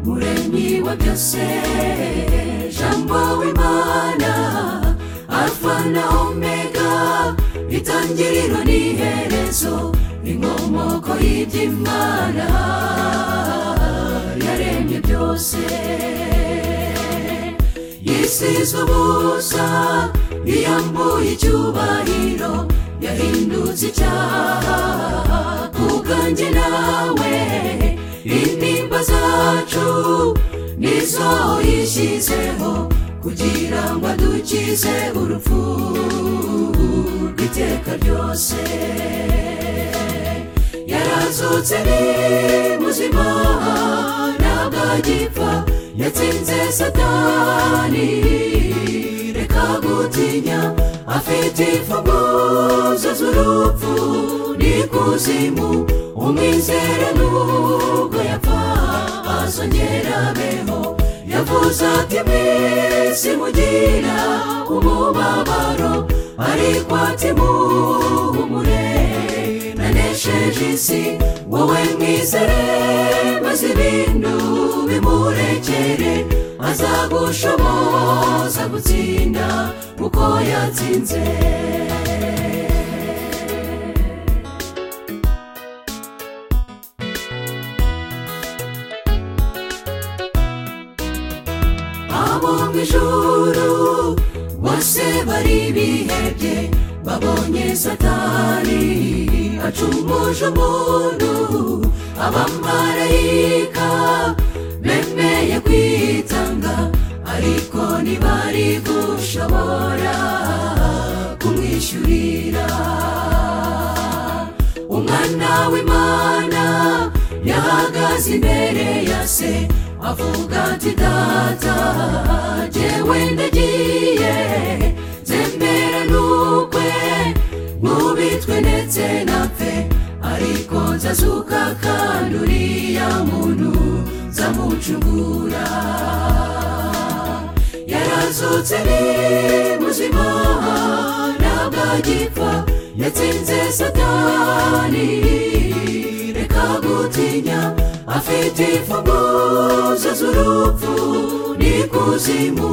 umuremyi wa byose jambo w'imana alfa na omega itangiriro n'iherezo inkomoko y'iby'imana yaremye byose yisize ubusa yiyambuye icyubahiro yahindutse icyaha ku bwanjye nawe intimba zacu nizo yishyizeho kugira ngo adukize urupfu rw'iteka ryose yarazutse ni muzima ntabwo agipfa yatsinze satani reka gutinya afite imfunguzo z'urupfu n'ikuzimu umwizere nubwo yapfa azongera abeho yavuze ati mwese mugira umubabaro ariko ati muhumure nanesheje isi wowe mwizere maze ibintu bimurekere azagushoboza gutsinda kuko yatsinze abo mu ijuru bose bari bihebye babonye satani acumuje umuntu abamarayika bemeye kwitanga ariko ntibari gushobora kumwishyurira umwana w'imana yahagaze imbere ya se avuga ati data jyewe ndagiye nzemera n'ukwe nkubitwe ndetse napfe ariko nzazuka kandi uriya muntu nzamucungura yarazutse ni muzima ntabwo agipfa yatsinze satani reka gutinya afite imfunguzo z'urupfu n'ikuzimu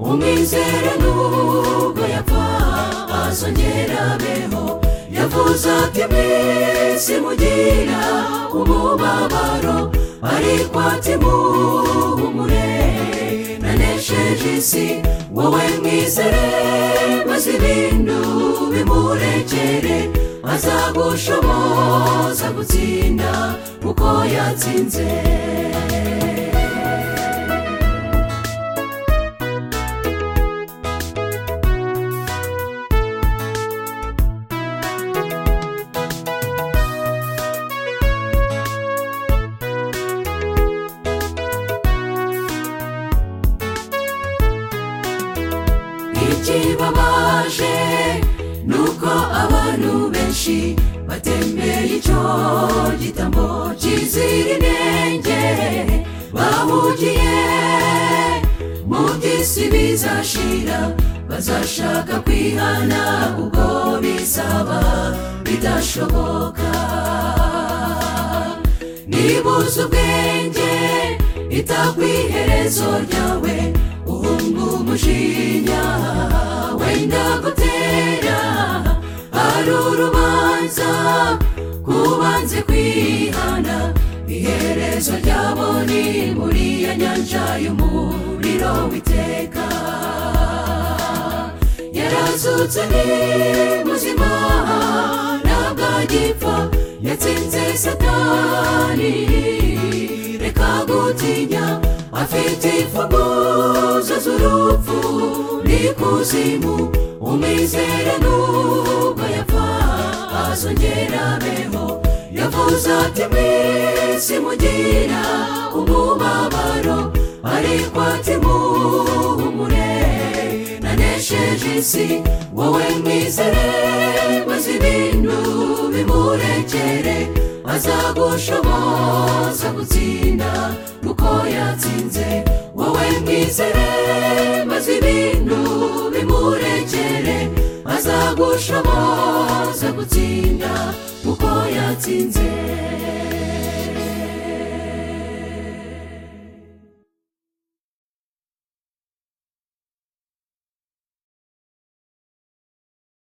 umwizere nubwo yapfa azongera abeho yavuze ati mwese mugira umubabaro ariko ati muhumure nanesheje isi wowe mwizere maze ibintu bimurekere azagushoboza gutsinda kuko yatsinze ikibabaje nuko abantu benshi batembera icyo gitambo kizira inenge bahugiye mu by'isi bizashira bazashaka kwihana ubwo bizaba bidashoboka nibuze ubwenge itakwiherezo ryawe uhunga umujinya wenda gutera hari urubanza kubanze kwihana iherezo ryabo ni muri ya nyanja y'umuriro witeka yarazutse ni muzima ntabwo agipfa yatsinze satani reka gutinya afite imfunguzo z'urupfu n'ikuzimu umwizere nubwo yapfa azongera abeho yavuze ati mwese mugira umubabaro ariko ati muhumure nanesheje isi wowe mwizere maze ibintu bimurekere azagushoboza gutsinda kuko yatsinze wowe mwizere maze ibintu bimurekere azagushoboza gutsinda kuko yatsinze